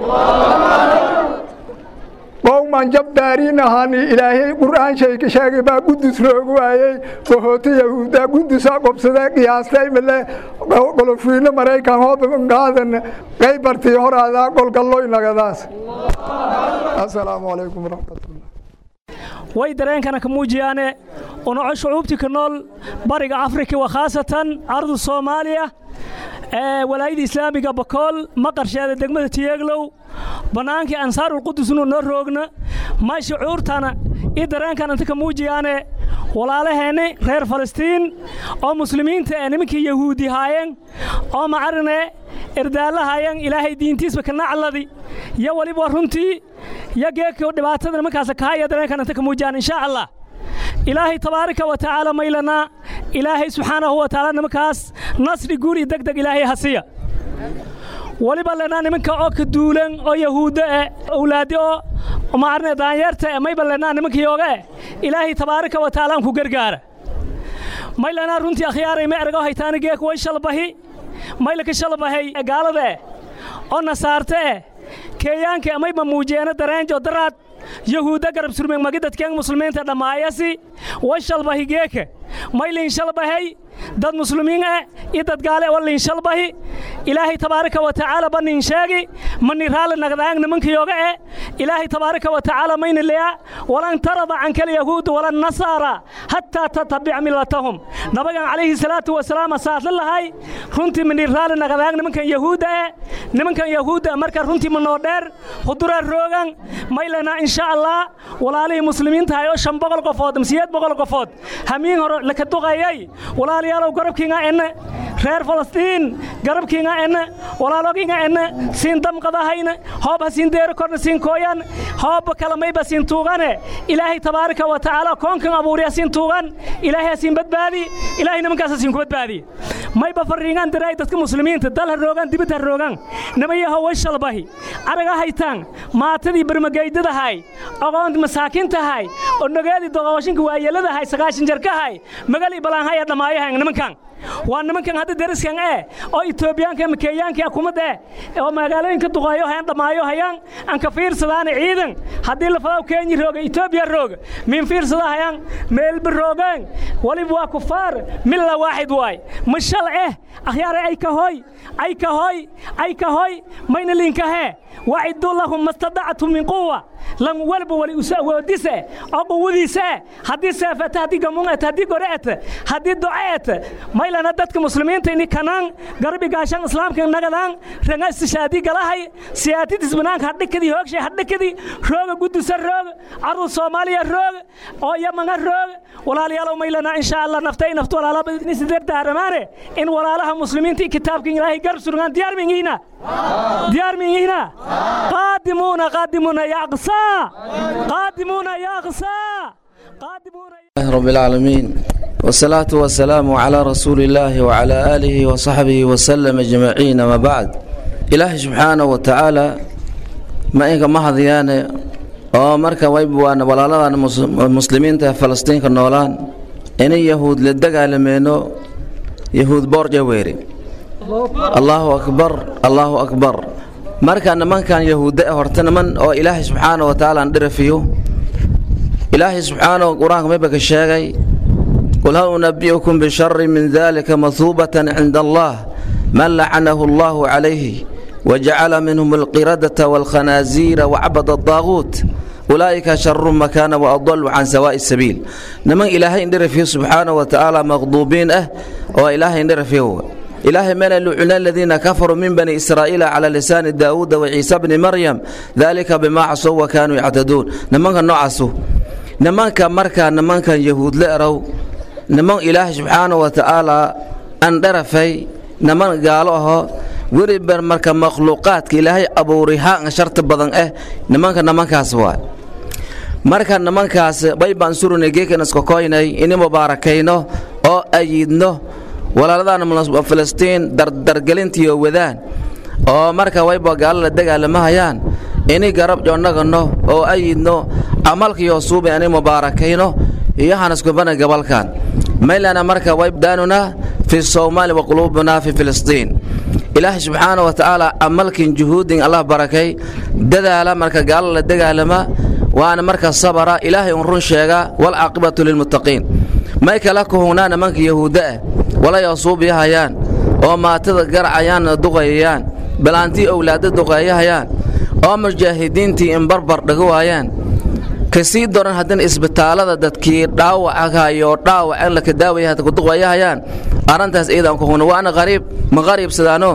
qowman jabdaariin ahaani ilaahay qur'aan shayka sheegay baa qudus roogu waayey gohooto yahuuda qudusaa qobsadee qiyaastay male qolofiino maraykan hooban qaadan qaybartii horaadaa qolgalloynagadaas asalaamu calaykum waraxmatullah way dareenkana ka muujiyaane unaco shucuubtii ka nool bariga afrika wa khaasatan ardu soomaaliya ee walaayada islaamiga bakool maqarsheeda degmada tiyeeglow bannaankii ansaarulqudusnu noo roogna may shucuurtana iyo dareenkan inta ka muujiyaane walaalaheenni reer falastiin oo muslimiinta ee nimankii yahuudi haayeen oo macarine erdaallahayan ilaahay diintiisba ka nacladi yo weliba runtii yo geeka dhibaatada nimankaas kahaya dareenkan inta ka muujiyaan insha allah ilaahay tabaaraka wa tacaala maylanaa ilaahay subxaanahu wa tacaala nimankaas nasri guur iyo deg deg ilaahay hasiya weliba lenaa nimanka oo ka duulan oo yahuuddo eh owlaadi oo maarne daanyeerta eh mayba lenaa nimanka yooga eh ilaahay tabaaraka wa tacaala ku gargaara may lenaa runtii akhyaaray ma ergo haytaani geek way shalbahi may laka shalbahay gaalada eh oo nasaarte eh keeyaanka mayba muujeena dareenjo daraad yahuudda garab surmeen magidadkeen muslimiinta dhammaayasi way shalbahi geeke maylin shalbahay dad muslimiin eh iyo dad gaale oo liinshalbahi ilaahay tabaaraka wa tacaala ba nin sheegi mani raalli nagdaang nimankayooga eh ilaahay tabaaraka wa tacaala mayna leya walan tarada canka alyahuudu wala nasaara hataa tatabica millatahum nabagan calayhi salaatu wasalaam asaasla lahay runtii mani raalli nagdaang nimankan yahuudda eh nimankan yahuudda marka runtii manoo dheer huduraa roogan maylana insha allah walaalihii muslimiinta hay oo shan boqol qofood siyeed boqol qofood hamiin hore laka duqayay walaalayaalow garabkiinga enne reer falastiin garabkiinga enne walaaloginga enne siin damqadahayne hoob ha siin deero korna siin kooyan hoobba kalamayba siin tuugane ilaahay tabaaraka wa tacaala koonkan abuuriya siin tuugan ilaahay ha siin badbaadi ilaahay nimankaas ha siin ku badbaadi mayba farriingaan diraay dadka muslimiinta dal ha roogaan dibad ha roogaan nimayaho way shalbahi araga haytaan maatadii barmagaydadahay ogoonta masaakiintahay oo nogeedii doqooshinka waayeladahay sagaashan jarkahay magalii balaanhaya dhammaayahan nimankan waa nimankan hadda deriskan eh oo etoobiyaanka ama kenyaanka akumadda eh oo magaalooyinka duqeeyo hayaan dhammaayo hayaan aan ka fiirsadaana ciidan haddii la fadaw kenya rooga etoobiya rooga min fiirsada hayaan meelba roogeen waliba waa kufaar milla waaxid waay mashal eh akhyaare ay ka hoy ay ka hoy ay ka hoy mayna linkahee waciduu lahum mastadactum min quwa lan walba wali usawoodise oo quwadiise haddii seefete haddii gamuungete haddii goreete haddii doceete maylana dadka muslimiinta ini kanaan garbi gaashan islaamka nagadaan ranga istishaadii galahay siyaatidis banaanka hadhikadii hoogshay hadhikadii rooga gudusa roog carruur soomaaliya roog oo yamanga roog walaalayaalow maylana insha allah naftay naftu walaalaba isidardaaramaane in walaalaha muslimiinta i kitaabka ilaahay garb surgaan diyaar mingiina diyaar mingiina qaadimuuna qaadimuuna ya aqsaa qaadimuuna ya aqsaa qaadimuuna الله رب العالمين والصلاة والسلام على رسول الله وعلى آله وصحبه وسلم أجمعين ما بعد إلهي سبحانه وتعالى ما إنك ما هذيان oo marka waybuwaan walaaladan muslimiinta falastiinka noolaan inay yahuud la dagaalameeno yahuud boorja weeri allahu akbar allahu akbar marka nimankan yahuudda horta niman oo ilaahay subxaana wa tacaala aan dhirafiyo ilaahay subxaanahu qur-aanka mayba ka sheegay qul hal unabi'ukum bishari min dalika mahuubatan cinda allah man lacanahu allahu calayhi wajacala minhum alqiradata waalkhanaaziira wacbada adaaguut ulaa'ika sharu makaana waadalu can sawaa'i sabiil niman ilaahay indhirafiyo subxaanahu wa tacaala maqduubiin ah oo ilaahay indhirafiyo إلهي من لعن الذين كفروا من بني إسرائيل على لسان داود وعيسى بن مريم ذلك بما عصوا وكانوا يعتدون نمان نعسوا نمان مركا نمان يهود لأروا نمان إله سبحانه وتعالى أن درفي نمان قالوها weriber marka makhluuqaadka ilaahay abuurihaan sharta badan ah nimanka nimankaas waa marka nimankaas bay baan surunay geekan iskokoynay ini mubaarakayno oo ayidno walaaladaana filistiin dardargelintiiyo wadaan oo marka wayba gaalo la dagaalamahayaan ini garab joonnagano oo ayidno camalkiyo suubi ani mubaarakayno iyo hanaskubana gabalkan maylana marka waydaanuna fi soomaali wa quluubuna fi filistiin ilaahay subxaana wa tacaala camalkin juhuudin allah barakay dadaala marka gaalo la dagaalama waana marka sabara ilaahay un run sheega walcaaqibatu lilmuttaqiin may kala kuhugnaa nimanka yahuudda ah walayoo suubiyahayaan oo maatada garacayaan duqayayaan balaantii owlaadda duqeeyahayaan oo mujaahidiintii in barbar dhago waayaan ka sii daran haddana isbitaallada dadkii dhaawacahayoo dhaawac in laka daawaya hadda kuduqeeyahayaan arrintaas iidaan ku hugna waana qariib ma qariibsadaano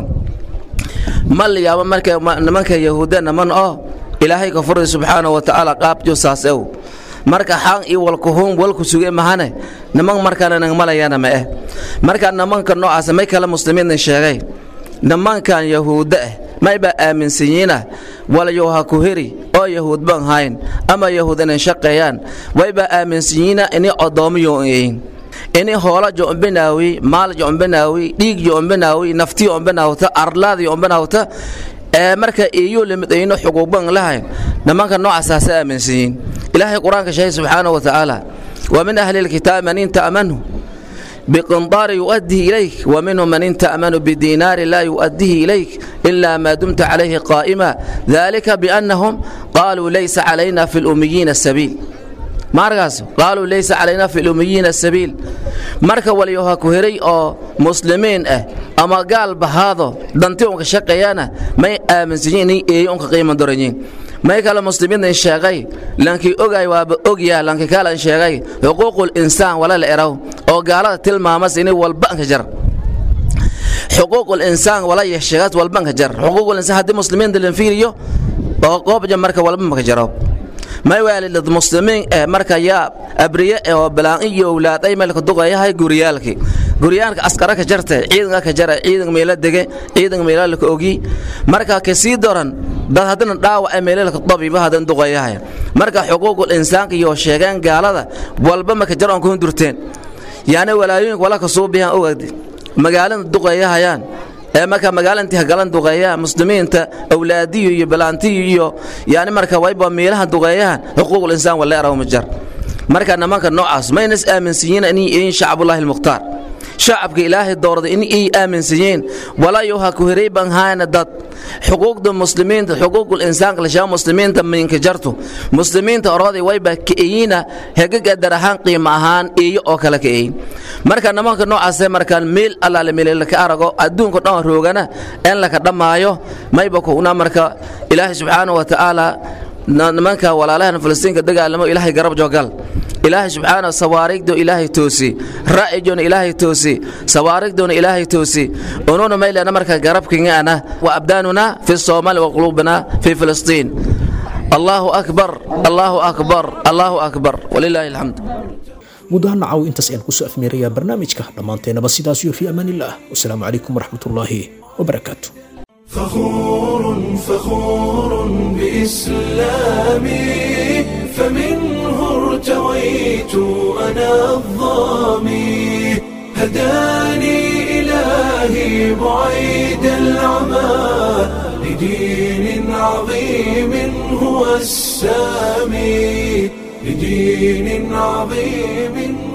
ma la yaabo marka nimanka yahuudda niman oo ilaahay ka furay subxaana wa tacaala qaabjo saas ew marka xaan iyo walkuhuun walku suge mahane niman markana nagmalayana ma eh marka nimanka noocaas may kale muslimiinna sheegay nimankan yahuudda ah mayba aaminsanyiina walayow ha ku heri oo yahuud ban hayn ama yahuud inay shaqeeyaan wayba aaminsanyiina inay odoomiyo yihiin ini hoola jombinaawi maal jombinaawi dhiig jombinaawi nafti jombinaawta arlaadi jombinaawta ee marka iyuu limid ayno xuquuqban lahayn nimanka noocasaasa aaminsanyiin ilaahay qur-aanka sheegay subxaanahu wa tacaala wa min ahli lkitaabi man in ta'manu بقنطار يؤديه إليك ومنهم من إن تأمن بدينار لا يؤديه إليك إلا ما دمت عليه قائما ذلك بأنهم قالوا ليس علينا في الأميين السبيل markaas qaaluu laysa calayna fi lumiyiina sabiil marka walyoha ku hiray oo muslimiin ah ama gaal bahaado danti unka shaqeeyana may aaminsanyiin in eeyo unka qiimo doranyiin may kale muslimiintan sheegay lankii ogay waaba ogyaa lanki kalan sheegay xuquuqul insaan wala la eraw oo gaalada tilmaamas ini walbanka jar xuquuqul insaan wala sheegaas walbanka jar xuquuqul insaan haddii muslimiinta la fiiriyo oo qoobja marka walba maka jaro may waalidad muslimiin eh marka yaa abriye eh oo balaan iyo owlaad ay meelka duqayahay guryaalki guryaalka askara ka jarte ciidanka ka jara ciidanka meela dege ciidanka meela la ogi marka ka sii doran dad haddana dhaawac ay meela ka dabiiba hadan duqayahay marka xuquuqul insaanka iyo sheegan gaalada walba maka jaro aan ku durteen yaani walaayooyinka wala ka soo bixan ogad magaalada duqayahayaan ee marka magaalantii hagalan duqeeyaha muslimiinta awlaadiyo iyo balaantiyo iyo yani marka wayba meelaha duqeeyahan xuquuqul insaan wala eraw ma jar marka nimanka noocaas maynas aaminsanyiin inay yihiin shacbullaahi almukhtaar shacabka ilaahay doorday in ay aaminsanyiin walayo ha ku hiray ban haana dad xuquuqda muslimiinta xuquuqul insaanka lashaa muslimiinta minka jarto muslimiinta orooday wayba ka'eyiina hegaga dar ahaan qiimo ahaan iyo oo kale ka'eyin marka nimanka noocaasee markaan meel allaale meeleel ka arago adduunka dhan roogana in laka dhammaayo mayba kuna marka ilaahay subxaanahu wa tacaala nimanka walaalahan falastiinka dagaalamo ilaahay garab joogal ilaahay subxaana sawaarigdo ilaahay toosi ra'ijona ilaahay toosi sawaarigdona ilaahay toosi ununa maylana marka garabkingana wa abdaanuna fi soomaali wa quluubina fi filistiin allahu akbar allahu akbar allahu akbar walilaahi alxamd guud ahaan nacaw intaas ayaan kusoo afmeerayaa barnaamijka dhammaanteennaba sidaas iyo fi amaan illah wasalaamu calaykum waraxmatullaahi wabarakaatu فخور فخور بإسلامي فمنه ارتويت أنا الظامي هداني إلهي بعيد العمى لدين عظيم هو السامي لدين عظيم